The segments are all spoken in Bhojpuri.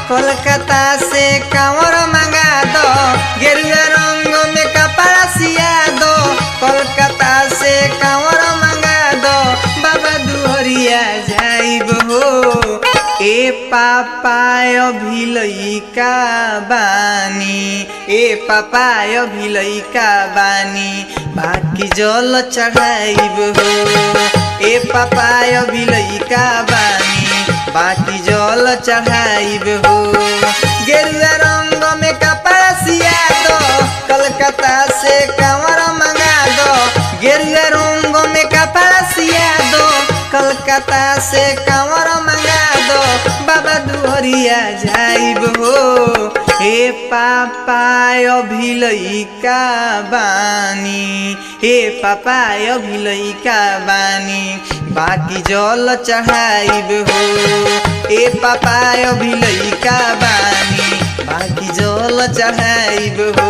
कोलकाता से कांवर मंगा दो गेरुआ रंग में कपड़ा सिया दो कोलकाता से कांवर मंगा दो बाबा दुहरिया जाइब हो ए पापाय भिलैका बानी ए पापाय भिलैका बानी बाकी जल चढ़ाइब हो ए पापाय भिलैका बानी बाकी जल चढ़ाइब हो गेरुआ रंग में कपड़ा सिया दो कलकत्ता से कंवर मंगा दो गेरुआ रंग में कपड़ा सिया दो कलकत्ता से कंवर मंगा दो बाबा दुहरिया जाइब हो हे पापाय भिलैका बानी हे पापाय भिलैका बानी बाकी जल चढ़ाइब हो ए पापाय भिलैका बानी बाकी जल चढ़ाइब हो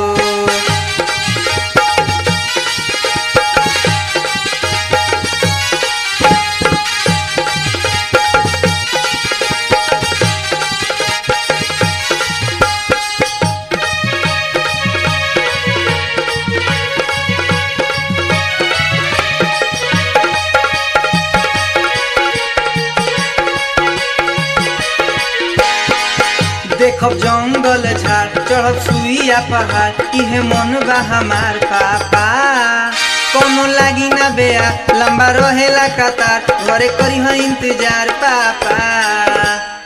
देखब जंगल झाड़ चढ़ब सुइया पहाड़ इहे मन बा हमार पापा कोनो लागी ना बेया लंबा रहेला कतार घरे करी हो इंतजार पापा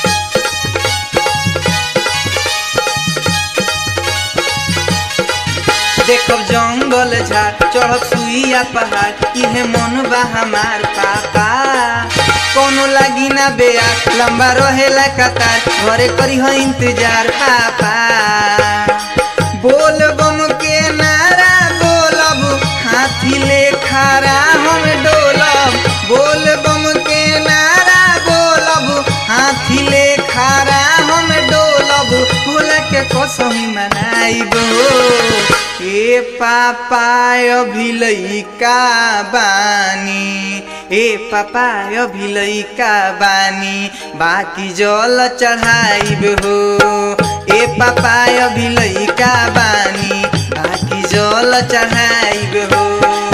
देखब जंगल झाड़ चढ़ब सुइया पहाड़ इहे मन बा हमार पापा कोनो लागी ना बेया लंबा रहेला कतार घरे करी हो इंतजार पापा बोल बम के नारा बोलब हाथी ले खारा हम डोलब बोल बम के नारा बोलब हाथी ले खारा हम डोलब भोला के कसम मनाइब ए पापाय भिलैका बानी ए पापाय भिलैका बानी बाकी जल चढ़ाइब हो ए पापाय भिलैका बानी बाकी जल चढ़ाइब हो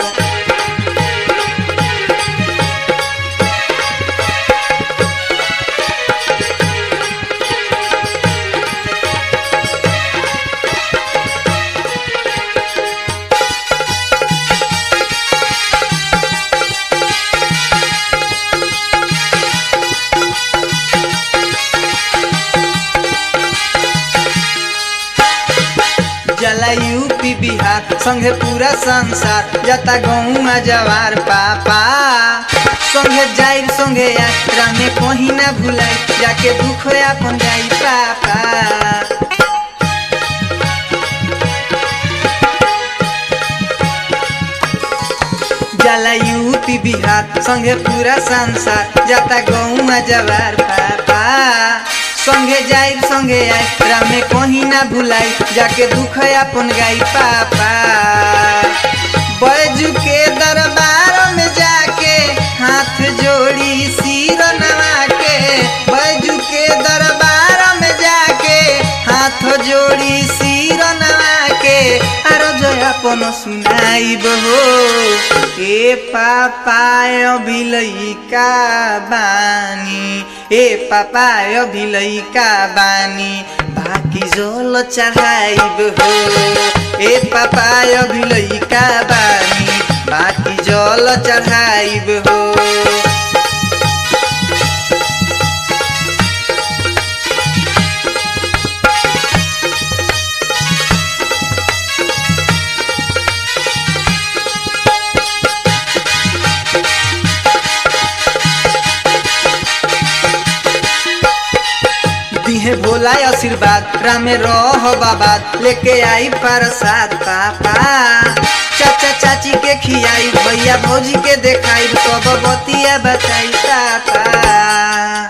जला यूपी बिहार संगे पूरा संसार जता गहुमा जवार पापा संगे जाइर संगे यात्रा में कहीं ना भुलाई जाके दुख अपन जाई पापा जला यूपी बिहार संगे पूरा संसार जता गहुमा जवार पापा संगे जाई संगे आई रामे कहीं ना भुलाई जाके दुख अपन गाई पापा बैजू के दरबार में जाके हाथ जोड़ी सिर नवा के बैजू के दरबार में जाके हाथ जोड़ी सिर नवा के आरो जय अपन सुनाइब हो ए पापाय भिलैका बानी ए पापाय भिलैका बानी बाकी जल चढ़ाइब हो ए पापाय भिलैका बानी बाकी जल चढ़ाइब हो दिहे भोला आशीर्वाद रामे रह बाबा लेके आई प्रसाद पापा चाचा चाची के खियाई भैया भौजी के देखाई सब बतिया बताई पापा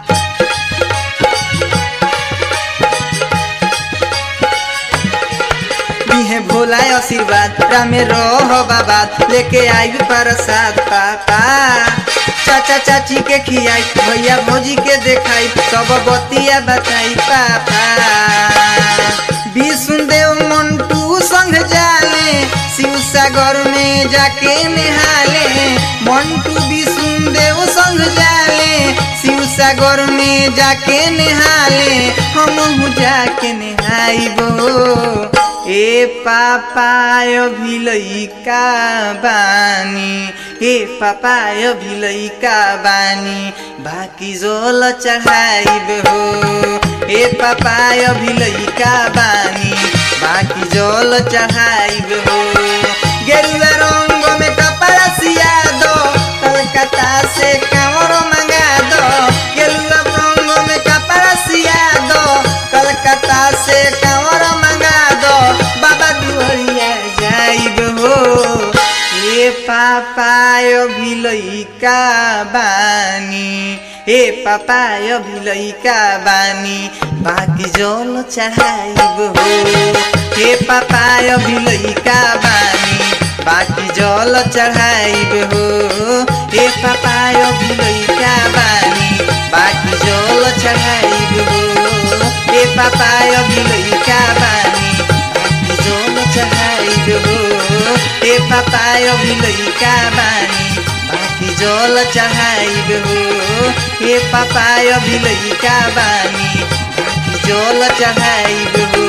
दिहे भोला आशीर्वाद रामे रह बाबा लेके आई प्रसाद पापा चाचा चाची के खियाई भैया भौजी के देखाई सब बतिया बताई पापा विष्णुदेव मंटू संग जाले शिव सागर में जाके नहाले मंटू विष्णुदेव संग जाले शिव सागर में जाके नहाले हम जाके नहाइबो ए पापाय भिलैका बानी हे पापाय भिलैका बानी बाकी जोल चढ़ाइब हो ए पापाय भिलैका बानी बाकी जोल चढ़ाइब हो गेरुआ रंग में कपड़ा सिया दो कलकत्ता से कांवर मंगा दो गेरुआ रंग में कपड़ा सिया दो कलकत्ता से कांवर मंगा दो बाबा दुहरिया जाइब हो ए पापाय भिलैका बानी ए पापाय भिलैका बानी बाकी जल चढ़ाइब हो ए पापाय भिलैका बानी बाकी जल चढ़ाइब हो ए पापाय भिलैका बानी बाकी जल चढ़ाइब हो ए पापाय भिलैका बानी बाकी जल चढ़ाइब हो ए पापाय भिलैका बानी बाकी जल चढ़ाइब हो ए पापाय भिलैका बानी बाकी जल चढ़ाइब हो